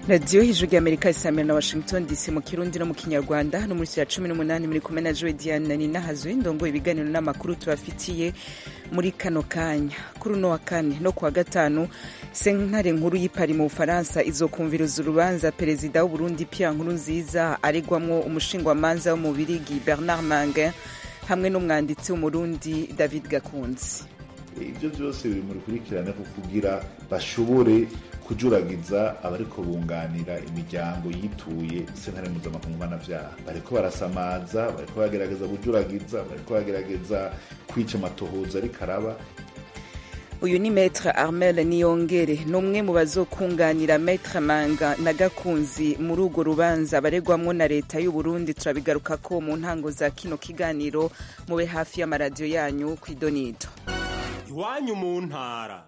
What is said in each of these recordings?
radiyo hejuru y'amerika isamira na washington dc mu kirundi no mu kinyarwanda no muri ya cumi n'umunani muri kumwe na joe diane ninahazwe ndongo ibiganiro n'amakuru tubafitiye muri kano kanya kuri uno wa kane no kuwa gatanu sentare nkuru y'ipari mu bufaransa izokumviriza urubanza perezida w'uburundi pierre nkurunziza aregwamwo umushingwamanza wo mu birigi bernard mangin hamwe n'umwanditsi w'umurundi david gakunzi ibyo byose biri mu rukurikirane ko kugira bashobore kujuragiza abariko bunganira imiryango yituye sentare mpuzamakungu mpanavyaha bariko barasamaza bariko bagerageza kujuragiza bariko bagerageza kwica amatohoza ariko araba uyu ni metre armel niyongere ni umwe mu bazokunganira metre manga na gakunzi muri urwo rubanza baregwamwo na leta y'uburundi turabigaruka ko mu ntango za kino kiganiro mube hafi y'amaradiyo yanyu ku idonido iwanyu mu ntara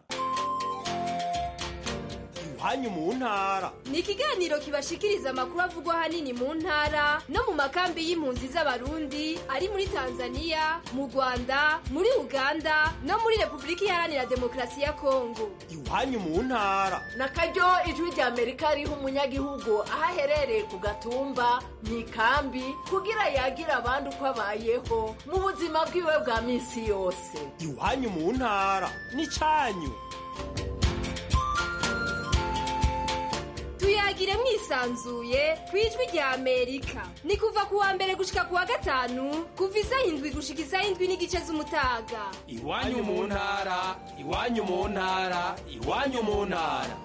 iwanyu mu ntara ni ikiganiro kibashikiriza amakuru avugwa ahanini mu ntara no mu makambi y'impunzi z'abarundi ari muri tanzania mu rwanda muri uganda no muri repubulika iharanira demokarasi ya kongo iwanyu mu ntara na karyo ijwi rya amerika riha umunyagihugu aho aherereye ku gatumba mu ikambi kugira yagira abandi uko abayeho mu buzima bwiwe bwa minsi yose iwanyu mu ntara ni cyanyu tuyagire mwisanzuye ku ijwi rya amerika ni kuva ku wa mbere gushika ku wa gatanu kuva isaha indwi gushika isaha indwi n'igice z'umutaga iwanyu mu ntara iwanyu mu ntara iwanyu mu ntara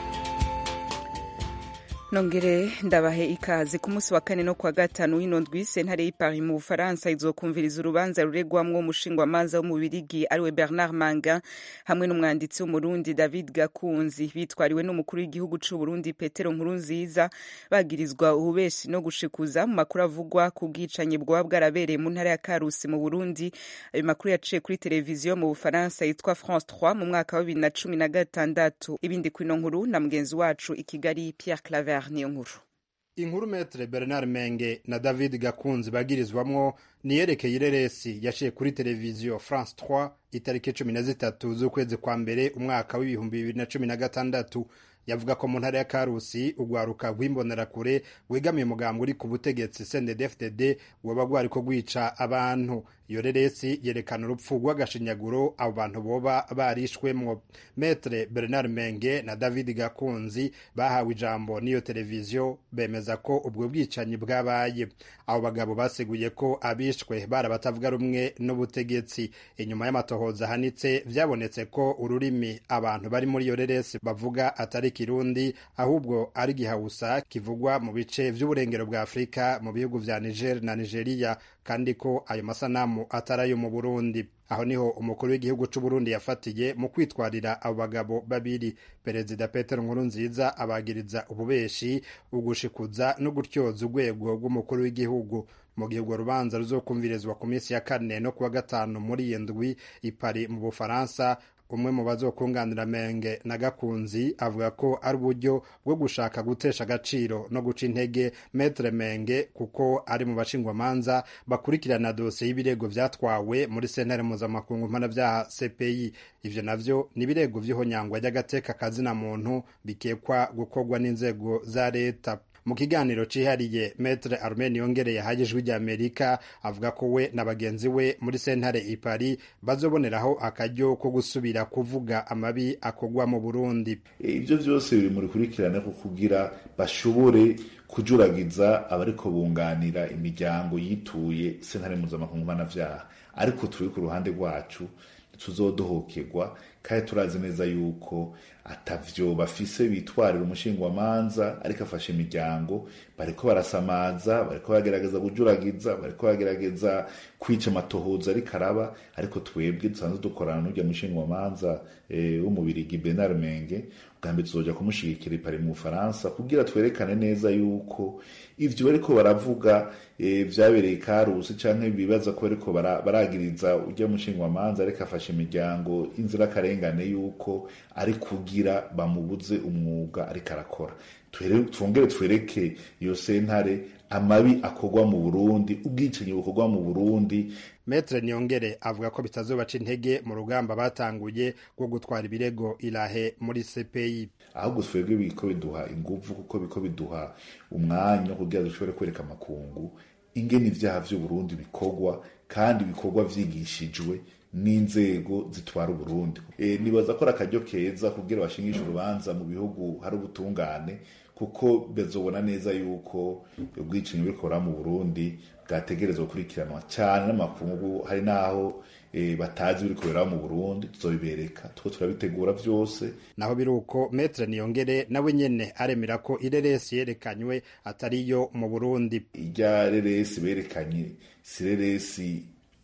nongere ndabahe ikaze ku munsi wa kane no kuwa gatanu w'ino ndwi sentare y'ipari mu bufaransa izokumviriza urubanza ruregwamwo umushingwamanza wo mu birigi ariwe bernard manga hamwe n'umwanditsi w'umurundi david gakunzi bitwariwe n'umukuru w'igihugu c'uburundi petero nkurunziza bagirizwa ububeshi no gushikuza mu makuru avugwa ku bwicanyi bwaba bwarabereye mu ntara ya karusi mu burundi ayo makuru yaciye kuri televiziyo mu bufaransa yitwa france 3 mu mwaka wa bibiri na cumi na gatandatu ibindi kwino nkuru na mugenzi wacu i kigali pierre claver niyo nkuru inkuru metre bernard menge na david gakunzi bagirizwamwo niyerekeye ireresi yaciye kuri televiziyo france 3 itariki cumi na zitatu z'ukwezi kwa mbere umwaka w'ibihumbi bibiri na cumi na gatandatu yavuga ko mu ntara ya karusi urwaruka rw'imbonerakure wegamiye umugambi uri ku butegetsi cndfdd waba rwariko rwica abantu iyo reresi yerekana urupfu rw'agashinyaguro abo bantu boba barishwemwo metre bernard menge na david gakunzi bahawe ijambo n'iyo televiziyo bemeza ko ubwo bwicanyi bwabaye abo bagabo baseguye ko abishwe bari abatavuga rumwe n'ubutegetsi inyuma y'amatohoza ahanitse vyabonetse ko ururimi abantu bari muri iyo reresi bavuga atari kirundi ahubwo ari gihawusa kivugwa mu bice vy'uburengero bwa afurika mu bihugu vya niger na nigeria kandi ko ayo masanamu atari ayo mu burundi aho niho umukuru w'igihugu c'uburundi yafatiye mu kwitwarira abo bagabo babiri perezida petero nkurunziza abagiriza ububeshi ugushikuza no gutyoza urwego rw'umukuru w'igihugu mu gihe urwo rubanza ruzokumvirizwa ku minsi ya kane no kuwa gatanu muri iyo ndwi ipari mu bufaransa umwe mu bazokunganira menge na gakunzi avuga ko ari uburyo bwo gushaka gutesha agaciro no guca intege metre menge kuko ari mu bashingwamanza bakurikirana dosiye y'ibirego vyatwawe muri sentare mpuzamakungu mpanavyaha cpi ivyo navyo ni ibirego vy'ihonyangwa ry'agateka kazina muntu bikekwa gukorwa n'inzego za leta mu kiganiro cihariye metre armen yongereye yahaye ijwi rya amerika avuga ko we na bagenzi we muri sentare ipari bazoboneraho akaryo ko gusubira kuvuga amabi akorwa mu burundi ibyo byose biri mu rukurikirane ko kugira bashobore kujuragiza abariko bunganira imiryango yituye sentare mpuzamakungu mpanavyaha ariko turi ku ruhande rwacu tuzodohokerwa kandi turazi neza yuko atavyo bafise bitwarira umushingwamanza ariko afashe imiryango bariko barasamaza bariko bagerageza kujuragiza bariko bagerageza kwica amatohoza ariko araba ariko twebwe dusanzwe dukorana n'urya mushingwamanza w'umubirigi Bernard Menge bwa mbere tuzoja kumushigikira ipari mu Bufaransa kugira twerekane neza yuko ivyo bariko baravuga vyabereye karusi canke bibaza ko bariko baragiriza urya mushingwamanza ariko afashe imiryango inzirakarengane akarengane yuko ari kugira bamubuze umwuga ariko arakora twongere twereke iyo sentare amabi akorwa mu burundi ubwicanyi bukorwa mu burundi metre niyongere avuga ko bitazobaca intege mu rugamba batanguye rwo gutwara ibirego irahe muri cpi ahubwo twebwe biko biduha inguvu kuko biko biduha umwanya wo kugira dushobore kwereka amakungu ingene ivyaha vy'uburundi bikorwa kandi bikorwa vyigishijwe n'inzego zitwara uburundi e, nibaza ko ari akaryo keza kugira bashingishe urubanza mu bihugu hari ubutungane kuko bezobona neza yuko ubwicanyi burikora mu burundi bwategerezwa gukurikiranwa cyane n'amakungu hari n'aho e, batazi biri kubera mu burundi tuzobibereka two turabitegura vyose naho biri uko metre niyongere nawe nyene aremera ko ireresi yerekanywe atariyo mu burundi irya reresi berekanye si reresi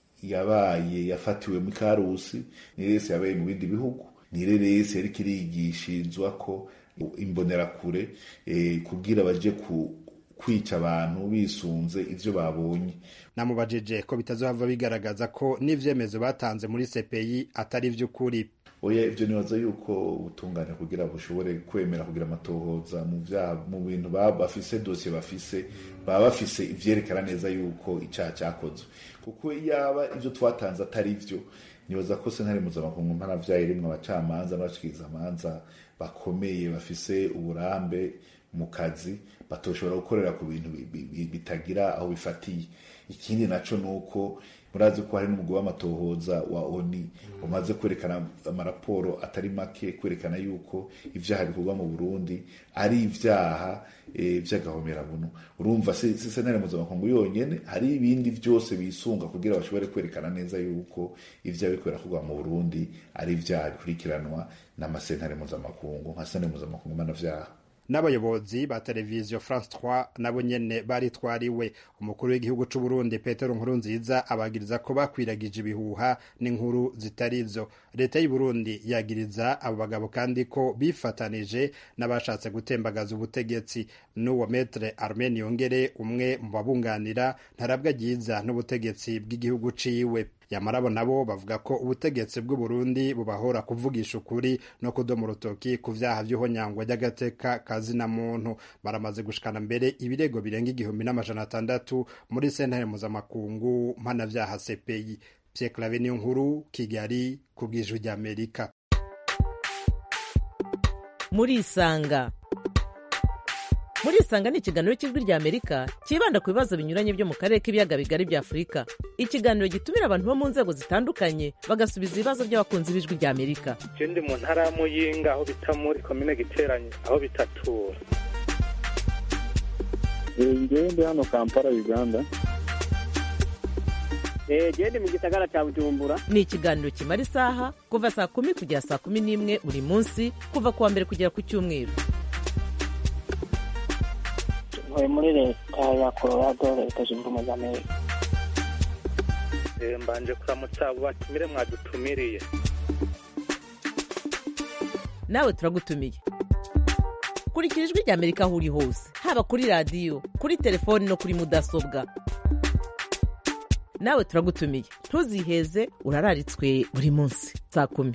yabaye yafatiwe mu karusi ni reresi yabaye mu bindi bihugu ni reresi yariko irigishirizwa ko imbonerakure eh, kugira baje ku kwica abantu bisunze ivyo babonye namubajije ko bitazohava bigaragaza ko n'ivyemezo batanze muri CPI atari ivy'ukuri oya ivyo nibaza yuko ubutungane kugira bushobore kwemera kugira amatohoza mu vya mu bintu baba bafise dosiye bafise baba bafise ivyerekana neza yuko icaha cyakozwe kuko yaba ivyo twatanze atari vyo nibaza ko sentare mpuzamakungu mpanavyaha irimwo abacamanza n'abashikirizamanza bakomeye bafise uburambe mu kazi batoshobora gukorera ku bintu bitagira aho bifatiye ikindi naco nuko murazi ko hari n'umugwi w'amatohoza wa oni umaze kwerekana amaraporo atari make kwerekana yuko ivyaha bikorwa mu burundi ari ivyaha e, vy'agahomerabunu urumva si sentare mpuzamakungu yonyene hari ibindi vyose bisunga kugira bashobore kwerekana neza yuko ivyaha biriko birakorwa mu burundi ari ivyaha bikurikiranwa n'amasentare mpuzamakungu nka sentare mpuzamakungu mpanavyaha n'abayobozi ba televiziyo france 3 nabo nyene baritwariwe umukuru w'igihugu c'u Burundi Petero Nkurunziza abagiriza ko bakwiragije ibihuha n'inkuru zitarizo leta y'u Burundi yagiriza abo bagabo kandi ko bifatanije n'abashatse gutembagaza ubutegetsi n'uwo metre Armen Yongere umwe mu babunganira ntarabwa ryiza n'ubutegetsi bw'igihugu ciwe yamarabo nabo bavuga ko ubutegetsi bw'u Burundi bubahora kuvugisha ukuri no kudoma urutoki ku vyaha vy'ihonyangwa ry'agateka kazina muntu baramaze gushikana mbere ibirego birenga igihumbi n'amajana atandatu muri sentare mpuzamakungu mpanavyaha CPI Pierre Claver niyo nkuru Kigali ku bw'ijwi ry'Amerika muri isanga muri isanga ni ikiganiro cy'ijwi rya amerika cyibanda ku bibazo binyuranye byo mu karere k'ibiyaga bigari bya afurika ikiganiro gitumira abantu bo mu nzego zitandukanye bagasubiza ibibazo by'abakunzi b'ijwi rya amerika je ndi mu ntara ya muyinga aho bita muri komine giteranye aho bitatura ngewe ndi hano kampala uganda gende mu gisagara cya bujumbura ni ikiganiro kimara isaha kuva saa kumi kugera saa kumi n'imwe buri munsi kuva ku wa mbere kugera ku cyumweru ntuye muri leta ya colorado leta zunze ubumwe za amerika mbanje kuramutsa abo batumire mwadutumiriye nawe turagutumiye kurikira ijwi rya amerika aho uri hose haba kuri radiyo kuri telefoni no kuri mudasobwa nawe turagutumiye ntuziheze urararitswe buri munsi saa kumi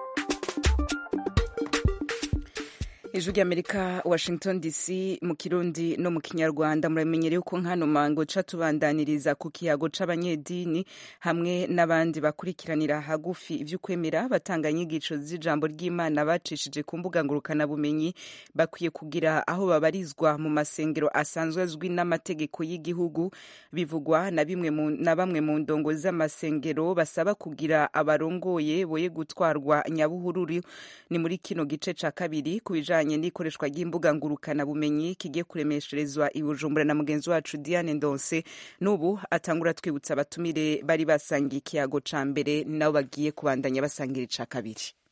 ijwi ry'amerika washington dc mu kirundi no mu kinyarwanda muramenyereye ko nkano mango ca tubandaniriza ku kiyago c'abanyedini hamwe n'abandi bakurikiranira hagufi ivy'ukwemera batanga inyigisho z'ijambo ry'imana bacishije ku mbuga ngurukanabumenyi bakwiye kugira aho babarizwa mu masengero asanzwe azwi n'amategeko y'igihugu bivugwa na bimwe mu, na bamwe mu ndongo z'amasengero basaba kugira abarongoye boye gutwarwa nyabuhururu ni muri kino gice ca kabiri ku bijanye bijanye n'ikoreshwa ry'imbuga ngurukana bumenyi kigiye kuremesherezwa i Bujumbura na mugenzi wacu Diane Ndonse n'ubu atangura twibutsa abatumire bari basangiye ikiyago ca mbere nabo bagiye kubandanya basangira ica kabiri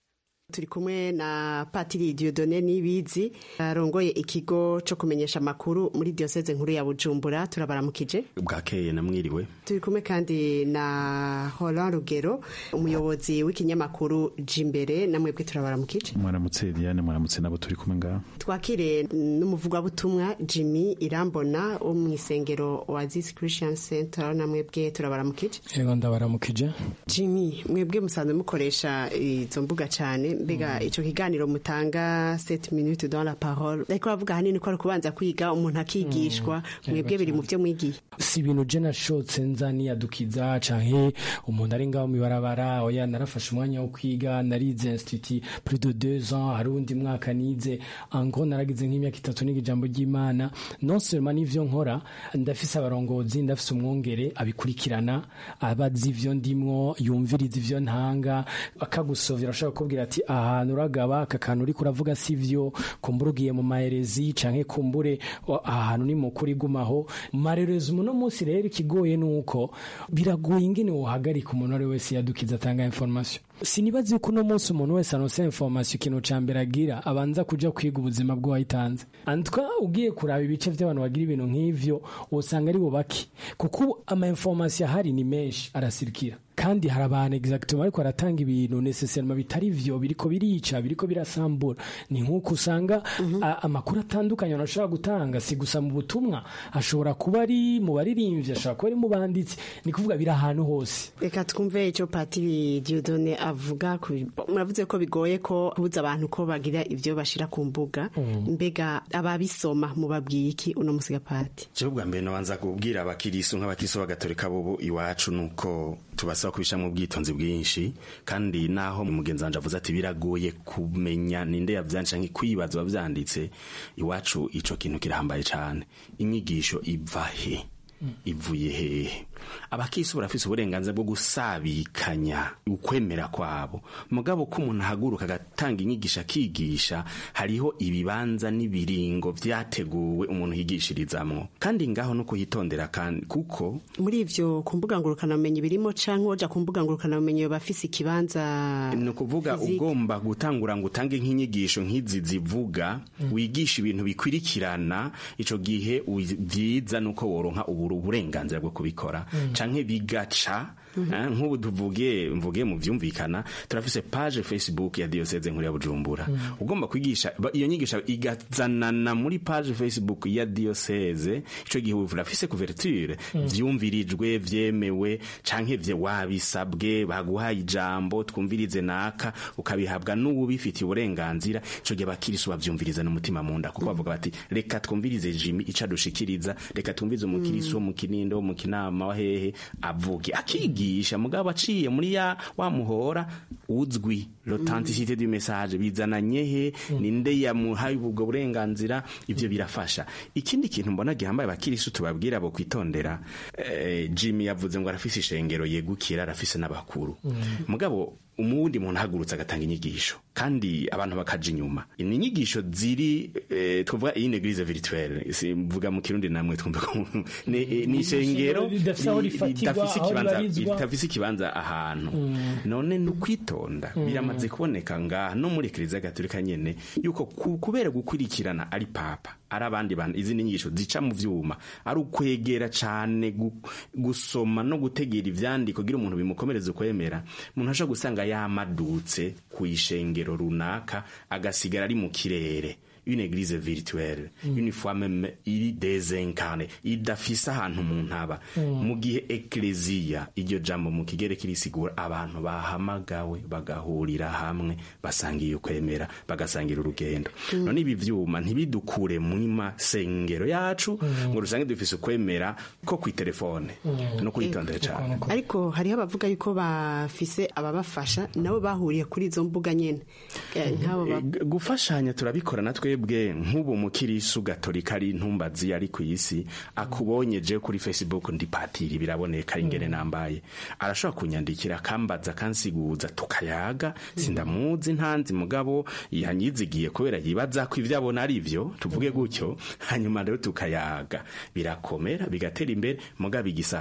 turi kumwe na patiri diodone nibizi arongoye ikigo co kumenyesha amakuru muri diocese nkuru ya bujumbura turabaramukije bwakeye namwiriwe turi kumwe kandi na Roland Rugero umuyobozi w'ikinyamakuru Jimbere namwebwe turabaramukije mwaramutse Diane mwaramutse nabo turi kumwe ngaha twakire n'umuvugabutumwa Jimmy Irambona wo mu isengero Oasis Christian Center namwebwe turabaramukije yego ndabaramukije Jimmy mwebwe musanzwe mukoresha izo mbuga cyane mbega ico kiganiro mutanga 7 minutes dans la parole ariko bavuga hanini ko ari kubanza kwiga umuntu akigishwa mwebwe biri mu byo mwigiye si ibintu je nashotse nza niyadukiza canke umuntu ari ngaho mibarabara oya narafashe umwanya wo kwiga narize institut plus de deux ans hari undi mwaka nize ango naragize nk'imyaka itatu niga ijambo ry'imana non seulement n'ivyo nkora ndafise abarongozi ndafise umwongere abikurikirana abazi ivyo ndimwo yumviriza ivyo ntanga akagusovera ashobora kukubwira ati ahantu uragaba aka kantu uriko uravuga sivyo kumbura ugiye mu maherezi canke kumbure ahantu ni mukuri gumaho marerezi uno munsi rero ikigoye nuko biragoye ingene wohagarika umuntu ari wese yadukiza atanga information sinibazi yuko uno munsi umuntu wese anonse information ikintu ca mbere agira abanza kuja kwiga ubuzima bw'uwayitanze antwa ugiye kuraba ibice vy'abantu bagira ibintu nk'ivyo usanga ari bubaki kuko ama information ahari ni menshi arasirikira kandi hari abantu exactement ariko aratanga ibintu necessairement bitari vyo biriko birica biriko birasambura ni nk'uko usanga amakuru atandukanye ashobora gutanga si gusa mu butumwa ashobora kuba ari mu baririmbyi ashobora kuba ari mu banditsi ni kuvuga biri ahantu hose reka twumve icyo patiri diodone avuga muravuze ko bigoye ko kubuza abantu ko bagira ibyo bashira ku mbuga mbega ababisoma mubabwiye iki uno musiga pati jewe bwa mbere nabanza kubwira abakirisu nk'abakirisu b'agatolika bobo iwacu nuko tubasaba kubishamwo ubwitonzi bwinshi kandi naho mugenzi wanje avuze ati biragoye kumenya ninde yavyanditse canke kwibaza wavyanditse iwacu ico kintu kirahambaye cane inyigisho iva he ivuye hehe abakisi barafise uburenganzira bwo gusabikanya ukwemera kwabo mugabo ko umuntu ahaguruka agatanga inyigisho akigisha hariho ibibanza n'ibiringo vyateguwe umuntu yigishirizamwo kandi ngaho no kuhitondera kandi kuko muri ivyo ku mbuga ngurukanabumenyi birimo canke woja ku mbuga ngurukanabumenyi bafise ikibanza ni ukuvuga ugomba gutangura ngo utange nk'inyigisho nk'izi zivuga wigisha ibintu bikwirikirana ico gihe vyiza nuko woronka uburenganzira bwo kubikora canke bigaca nk'ubu tuvuge mvuge mu vyumvikana turafise page facebook ya diocese nkuru ya bujumbura ugomba kwigisha iyo nyigisho igazanana muri page facebook ya diocese ico gihe urafise couverture vyumvirijwe vyemewe canke vye wabisabwe baguhaye ijambo twumvirize naka ukabihabwa n'uwubifitiye uburenganzira ico gihe abakirisu bavyumviriza n'umutima munda kuko bavuga bati reka twumvirize jimi ico adushikiriza reka twumvirize umukirisu wo mu kinindo wo mu kinama wa hehe avuge akigisha mugabo aciye muri ya wa muhora uzwi l'authenticité du message bizananye he ninde yamuhaye ubwo burenganzira ivyo birafasha ikindi kintu mbona gihambaye abakirisu tubabwira abo kwitondera eh, Jimmy yavuze ngo arafise ishengero yegukira arafise n'abakuru mugabo umuwundi muntu ahagurutse agatanga inyigisho kandi abantu bakaja inyuma ni inyigisho ziri eh, twavuga iyi eglise virtuelle mvuga mu kirundi namwe twumva ko ni ishengero ridafise ikibanza ahantu none ni ukwitonda biramaze kuboneka ngaha no muri kiliziya gatolika nyene yuko kubera gukurikirana ari papa ari abandi bantu izindi nyigisho zica mu vyuma ari ukwegera cane gusoma no gutegera ivyandiko kugira umuntu bimukomereze kwemera umuntu ashobora gusanga yamadutse ku ishengero runaka agasigara ari mu kirere une église virtuelle mm. une fois même iri désincarné idafise ahantu umuntu aba mm. mu gihe ekleziya iryo jambo mu kigere kirisigura abantu bahamagawe bagahurira hamwe basangiye ukwemera bagasangira urugendo mm. none ibi vyuma ntibidukure mu masengero yacu mm. ngo rusange dufise ukwemera ko kwitelefone mm. no kwitondera cyane ariko hariho abavuga yuko bafise ababafasha nabo bahuriye kuri izo mbuga nyene gufashanya turabikora natwe twebwe nk'ubu mukirisu gatolika ari ntumbazi ari ku isi akubonye je kuri facebook ndi patiri biraboneka ingene nambaye arashobora kunyandikira akambaza akansiguza tukayaga sindamuzi ntanzi mugabo yanyizigiye kubera yibaza ko ivyo abona ari vyo tuvuge gutyo hanyuma rero tukayaga birakomera bigatera imbere mugabo igisabwa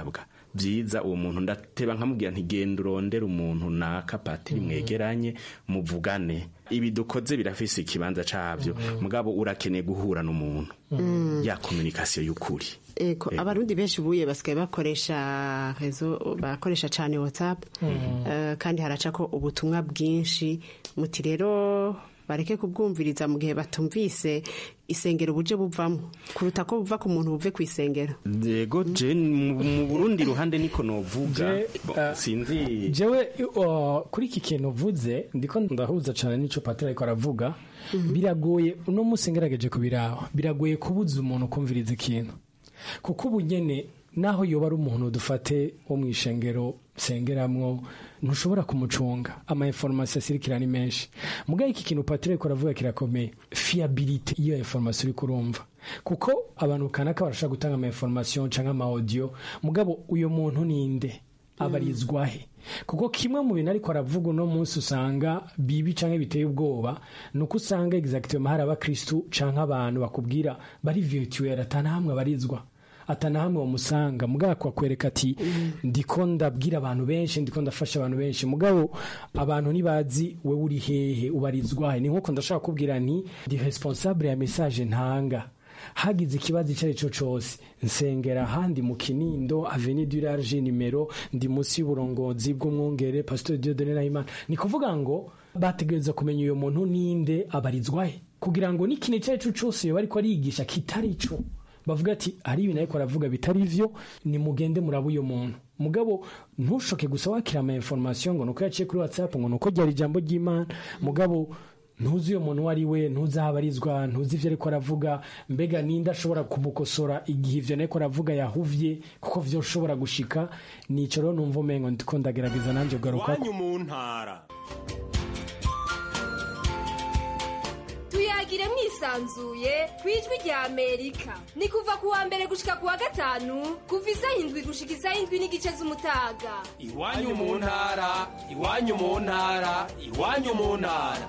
byiza uwo muntu ndateba nkamubwira nti genda urondera umuntu naka patiri mwegeranye muvugane ibi dukoze birafise ikibanza cabyo mugabo urakeneye guhura n'umuntu Mm. ya komunikasiyo y'ukuri Eko, abarundi benshi ubuye basigaye bakoresha rezo bakoresha cyane whatsapp Eh, kandi haraca ko ubutumwa bwinshi muti rero bareke kubwumviriza mu gihe batumvise isengero buje buvamo kuruta ko buva ku muntu buve ku isengero yego je mu mu burundi ruhande niko novuga Je, Bo, uh, sinzi jewe uh, kuri iki kintu uvuze ndiko ndahuza cyane n'ico patiri ariko aravuga biragoye uno munsi ngerageje kubiraba biragoye kubuza umuntu kumviriza ikintu kuko ubu nyene naho yoba ari umuntu dufate wo mu ishengero sengeramwo ntushobora kumucunga ama information asirikira ni menshi mugaye iki kintu patiri ariko aravuga kirakomeye fiability iyo information uri kurumva kuko abantu kanaka barashaka gutanga ama information canke ama audio mugabo uyo muntu ninde abarizwa he kuko kimwe mu bintu ariko aravuga uno munsi usanga bibi canke biteye ubwoba ni uko usanga exactement hari abakristu canke abantu bakubwira bari virtuel atanahamwe abarizwa atanahamwe bamusanga mugabo akakwereka ati ndiko ndabwira abantu benshi ndiko ndafasha abantu benshi mugabo abantu ntibazi wewe uri hehe ubarizwa he ni nkuko ndashaka kubwira nti ndi responsable ya message ntanga hagize ikibazo icyo ari cyo cyose nsengera ahandi mu kinindo aveni du large nimero ndi munsi y'uburongozi bw'umwungere pastor Dieudonne Nahimana ni kuvuga ngo bategereza kumenya uyo muntu ninde abarizwa he kugira ngo n'ikintu icyo ari cyo cyose yoba ariko arigisha kitari cyo bavuga ati hari ibintu ariko aravuga bitari byo nimugende muraba uyo muntu mugabo ntushoke gusa wakira ama information ngo nuko yaciye kuri whatsapp ngo nuko ryari ijambo ry'imana mugabo ntuzi uyo muntu uwo ari we ntuzi aho abarizwa ntuzi ibyo ariko aravuga mbega ninde ashobora kumukosora igihe ibyo ariko aravuga yahuvye kuko byo ushobora gushika nico rero numva umengo ndiko ndagerageza nanjye kugaruka iwanyu mu ntara tuyagire mwisanzuye ku ijwi rya amerika ni kuva ku wa mbere gushika ku wa gatanu kuva isaha indwi gushika isaha indwi n'igice z'umutaga iwanyu mu ntara iwanyu mu ntara iwanyu mu ntara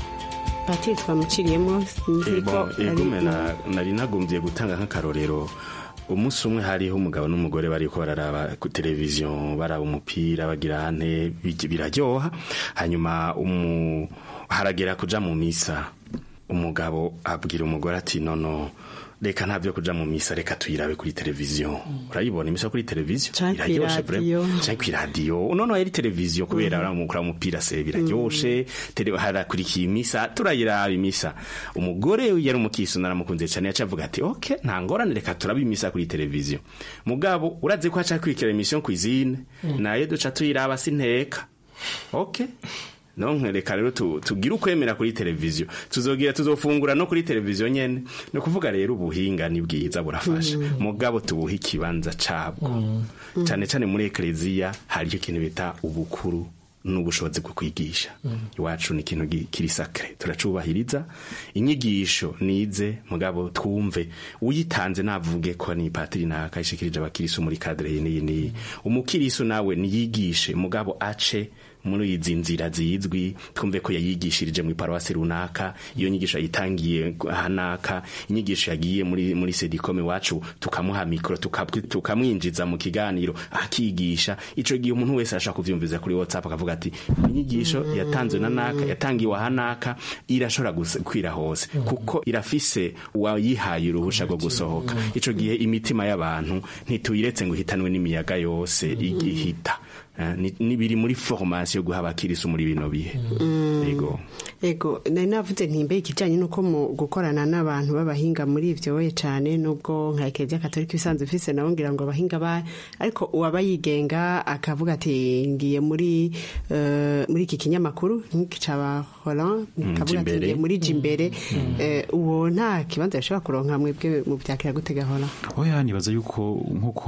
patiri twamuciriyemo sinzi ko Bon, ari egume na- nari nagombye gutanga nk'akarorero umunsi umwe hariho umugabo n'umugore bariko bararaba ku televiziyo baraba umupira bagira hane bi- biraryoha hanyuma umu haragera kuja mu misa umugabo abwira umugore ati nono reka nta byo kuja mu misa reka tuyirabe kuri televiziyo urayibona imisa kuri televiziyo Canke iraryoshe kw'iradiyo. vraiment canke kw'iradiyo noneho yari televiziyo kubera baramukura umupira se biraryoshe tele- harakurikiye imisa turayiraba imisa umugore yari umukisi naramukunze cyane yaca avuga ati ok nta ngorane reka turabe imisa kuri televiziyo mugabo urazi ko haca kwikira emisiyo kwizine nayo duca tuyiraba sinteka ok nonke reka rero tu- tugire ukwemera kuri televiziyo tuzogira tuzofungura no kuri televiziyo nyene ni ukuvuga rero ubuhinga ni bwiza burafasha mugabo tubuhe ikibanza cabwo cyane cyane muri ekleziya hariyo ikintu bita ubukuru n'ubushobozi bwo kwigisha iwacu ni ikintu gi- kiri sakre turacubahiriza inyigisho nize mugabo twumve uyitanze navuge ko ni patiri nakayishikirije abakirisu muri kadire iyi n'iyi n'iyi umukirisu nawe niyigishe mugabo ace muri izi nzira zizwi twumve ko yayigishirije mu iparuwasi runaka iyo nyigisho yayitangiye hanaka inyigisho yagiye muri muri sedikome wacu tukamuha mikoro tuka- tukamwinjiza mu kiganiro akigisha ico gihe umuntu wese arashaka kuvyumviza kuri whatsapp akavuga ati inyigisho yatanzwe na naka yatangiwe hanaka irashobora gusa- kwira hose kuko irafise uwayihaye uruhusha rwo gusohoka ico gihe imitima y'abantu ntituyiretse ngo ihitanwe n'imiyaga yose igihita Eh, ni- ni biri muri formation yo guha abakirisu muri bino bihe yego ego nari navuze ntimbe ikijyanye n'uko mu gukorana n'abantu b'abahinga muri ibyo we cyane nubwo nka ekereziya katolika ibisanzwe ifise nabo ngira ngo abahinga ba ariko uwaba yigenga akavuga ati ngiye muri eh, muri iki kinyamakuru nk'iki caba Hollande Mm, kavuga ati Jimbere. ngiye muri jimbere Eh, uwo nta kibanza bishobora kuronka mwebwe mu byakira gutega Hollande oya nibaza yuko nk'uko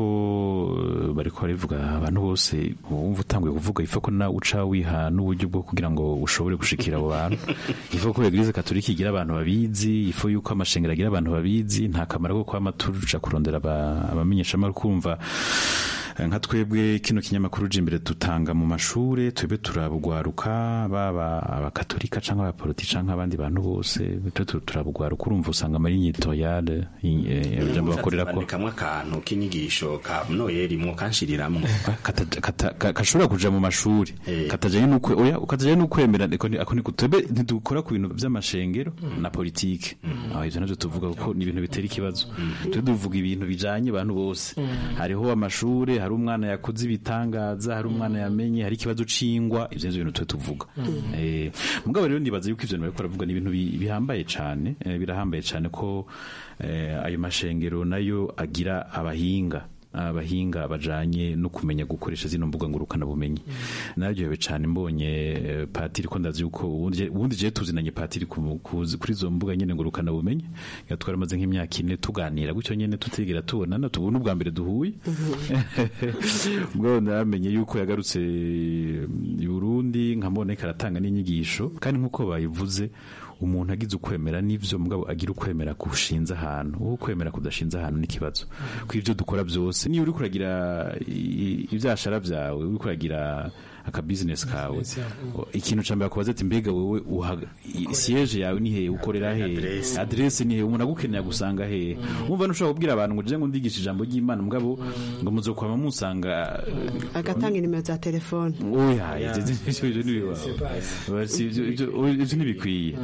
eh, bariko barivuga abantu bose wumva utanguye kuvuga ifa ko na uca wiha n'uburyo bwo kugira ngo ushobore gushikira abo bantu ifa ko eglise katolika igira abantu babizi ifa yuko amashengero agira abantu babizi nta kamaro ko kwama tuja kurondera aba- abamenyeshamakuru kumva nka twebwe kino kinyamakuru imbere dutanga mu mashure twebwe turabugwaruka baba abakatolika canke abapoliti canke abandi bantu bose turabugwaruka urumva usanga muri nyitoyale ijambo bakorera ko kamwe akantu k'inyigisho ka noyeli mwo kanshiriramwo kashobora kuja mu mashuri katajanye n'ukwe oya katajanye n'ukwemera ako ni twebwe ntidukora ku bintu vy'amashengero na politike aho ivyo navyo tuvuga kuko ni ibintu bitera ikibazo twe duvuga ibintu bijanye abantu bose hariho amashure hari umwana yakoze ibitangaza hari umwana yamenye hari ikibazo cingwa ivyo nivyo bintu twe tuvuga eh mugabo rero nibaza yuko ivyo bariko baravuga ni ibintu bihambaye cane birahambaye cane ko ayo mashengero nayo agira abahinga abahinga bajanye no kumenya gukoresha zino mbuga ngurukana bumenyi naryohewe cyane mbonye patiri ko ndazi yuko ubundi je tuzinanye patiri kuri zo mbuga nyene ngurukana bumenyi yatwara maze nk'imyaka ine tuganira gutyo nyene tutigera tubonana tubona ubwa mbere duhuye ubwo namenye yuko yagarutse i Burundi nkambona karatanga n'inyigisho kandi nkuko bayivuze umuntu agize ukwemera n'ivyo mugabo agira ukwemera kushinze ahantu uwo ukwemera kudashinze ahantu n'ikibazo ko ivyo dukora byose niyo uri kuragira ivyashara vyawe uri kuragira aka business kawe ikintu ca mbere akubaza ati mbega wewe siege yawe ni hehe ukorera hehe adresse ni hehe umuntu agukeneye gusanga hehe umva nushobora kubwira abantu ngo je ngo ndigisha ijambo ry'Imana mugabo ngo muzokwama musanga agatanga inimero za telefone oya ivyo ntibikwiye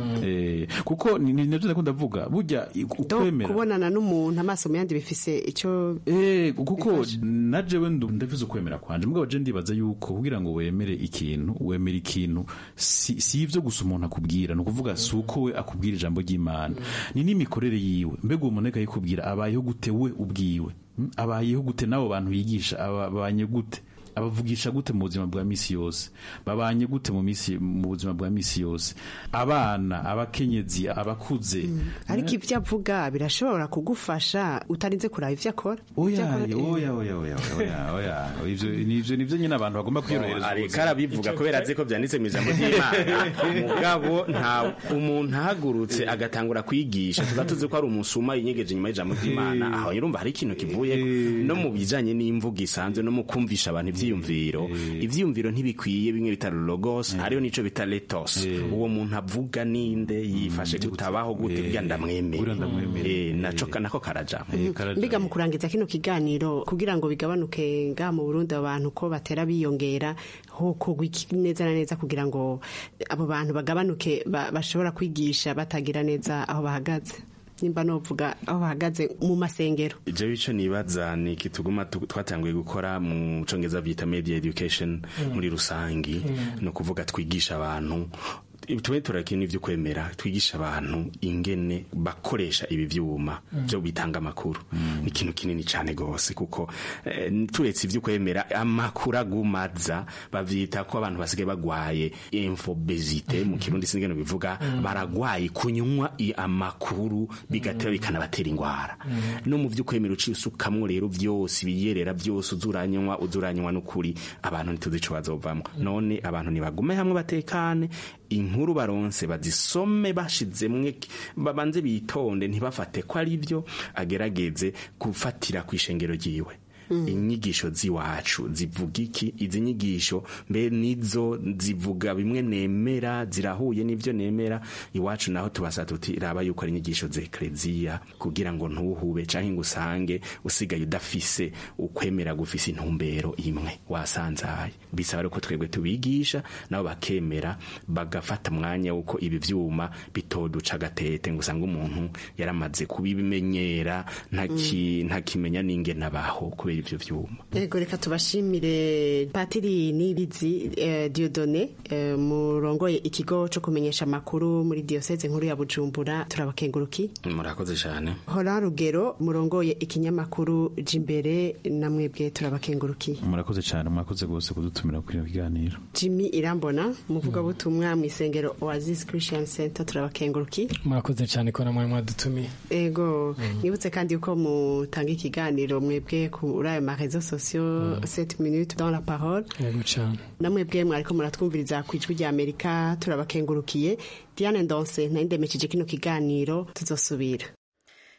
kuko nivyo ndakunda ndavuga burya ukwemera kubonana n'umuntu amaso mu yandi bifise ico kuko na jewe ndavuze ukwemera kwanje mugabo je ndibaza yuko kugira ngo wemere ikintu wemera ikintu si, si ivyo gusa umuntu akubwira ni ukuvuga si uko we akubwira ijambo ry'imana ni n'imikorere yiwe mbega uwo muntu yikubwira abayeho gute we ubwiwe abayeho gute n'abo bantu yigisha abanye gute abavugisha gute mu buzima bwa misi yose babanye gute mu misi mu buzima bwa misi yose abana abakenyezi abakuze ariko ivyo avuga birashobora kugufasha utarinze kuraba ivyo akora oya oya oya oya oya oya ivyo nivyo nivyo nyine abantu bagomba kwiyorohereza ariko arabivuga kubera azi ko vyanditse mu ijambo ry'Imana mugabo nta umuntu ahagurutse agatangura kwigisha tuba tuzi ko ari umusuma yinyegeje inyuma y'ijambo ry'Imana aho urumva hari ikintu kivuye no mu bijanye n'imvugo isanzwe no mu kumvisha abantu ivyiyumviro ivyiyumviro ntibikwiye bimwe bita logos hariyo nico bita letos uwo muntu avuga ninde yifashe gutabaho gute bya ndamwemere naco nako karaja mbiga mu kurangiza kino kiganiro kugira ngo bigabanuke nga mu Burundi abantu ko batera biyongera hoko neza na neza kugira ngo abo bantu bagabanuke bashobora kwigisha batagira neza aho bahagaze nimba novuga aho bahagaze mu masengero ivyo bico nibaza ni kituguma twatanguye gukora mu congereza bita media education muri rusangi no kuvuga twigisha abantu tume turakina ivyo kwemera twigisha abantu ingene bakoresha ibi vyuma byo bitanga amakuru ni ikintu kinini cyane gose kuko turetse ivyo kwemera amakuru agumaza bavyita ko abantu basigaye bagwaye infobesite mu kirundi singene bivuga baragwaye kunywa amakuru bigatera bikanabatera ingwara no mu vyo kwemera uciye usukamwo rero vyose biyerera byose uzuranywa uzuranywa n'ukuri abantu ntituzi ico bazovamwo none abantu nibagume hamwe batekane inkuru baronse bazisome bashizemwe babanze bitonde ntibafate ko ari byo agerageze gufatira ku ishengero ryiwe inyigisho ziwacu zivuga iki izi nyigisho mbe nizo zivuga bimwe nemera zirahuye n'ivyo nemera iwacu naho tubasa tuti raba yuko ari inyigisho z'ekleziya kugira ngo ntuhube canke ngo usange usigaye udafise ukwemera gufise intumbero imwe wasanzaye bisaba ko twebwe tubigisha nabo bakemera bagafata mwanya wuko ibi vyuma bitoduca gatete ngo usange umuntu yaramaze kubimenyera ntakimenya n'ingene abaho kubera ivyo vyuma yego reka tubashimire patiri nibizi eh, Dieudonné eh, murongoye ikigo co kumenyesha amakuru muri diocese nkuru ya Bujumbura turabakenguruki murakoze cyane hora rugero murongoye ikinyamakuru jimbere namwebwe turabakenguruki murakoze cyane murakoze gose kudutumira kuri kiganiro Jimmy Irambona muvuga butumwa mu isengero Oasis Christian Center turabakenguruki murakoze cyane ko namwe mwadutumiye ego nibutse kandi uko mutanga ikiganiro mwebwe kuri ayo marezo sociaux 7 minutes dans la parole yego cyane namwebwe mwariko muratwumviriza ku ijwi rya Amerika turabakengurukiye Diane Ndonse nayindemesheje kino kiganiro tuzosubira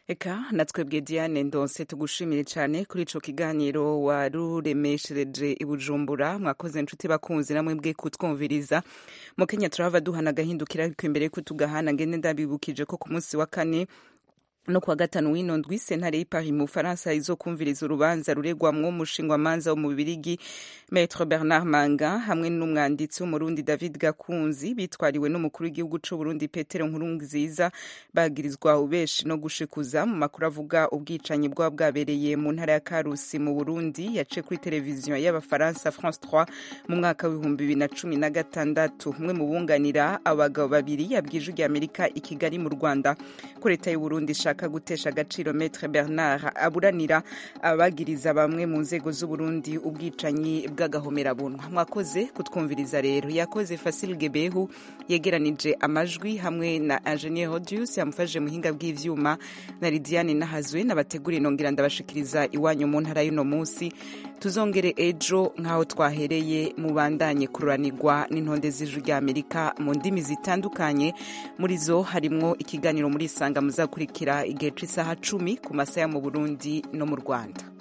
eka natwebwe diane ndonse tugushimire cyane kuri ico kiganiro waruremeshereje i bujumbura mwakoze inshuti bakunzi namwe bwe kutwumviriza mu kenya turahava duhana agahindukira ariko imbere yuko tugahana ngende ndabibukije ko ku munsi wa kane no kuwa gatanu w'ino ndwi sentare y'ipari mu bufaransa izokumviriza urubanza ruregwamwo umushingwamanza wo mu bibirigi maître bernard manga hamwe n'umwanditsi w'umurundi david gakunzi bitwariwe n'umukuru w'igihugu c'uburundi petero nkurunziza bagirizwa ubeshi no gushikuza mu makuru avuga ubwicanyi bwaba bwabereye mu ntara ya karusi mu burundi yaciye kuri televiziyo y'abafaransa france 3 mu mwaka w'ibihumbi bibiri na cumi na gatandatu umwe mu bunganira abagabo babiri yabwije ijwi amerika i kigali mu rwanda ko leta y'uburundi ishaka gutesha agaciro Maître Bernard aburanira abagiriza bamwe mu nzego z'Uburundi ubwicanyi bw'agahomerabunwa mwakoze kutwumviriza rero yakoze Fasil Gebehu yegeranije amajwi hamwe na Ingenieur Rodius yamufashije muhinga bw'ivyuma na Lidiane Nahazwe nabategura inongera ndabashikiriza iwanyu mu ntara y'uno munsi tuzongere ejo nk'aho twahereye mubandanye kururanirwa n'intonde z'ijwi rya Amerika mu ndimi zitandukanye muri zo harimwo ikiganiro muri isanga muzakurikira igihe cy'isaha cumi ku masaha mu burundi no mu rwanda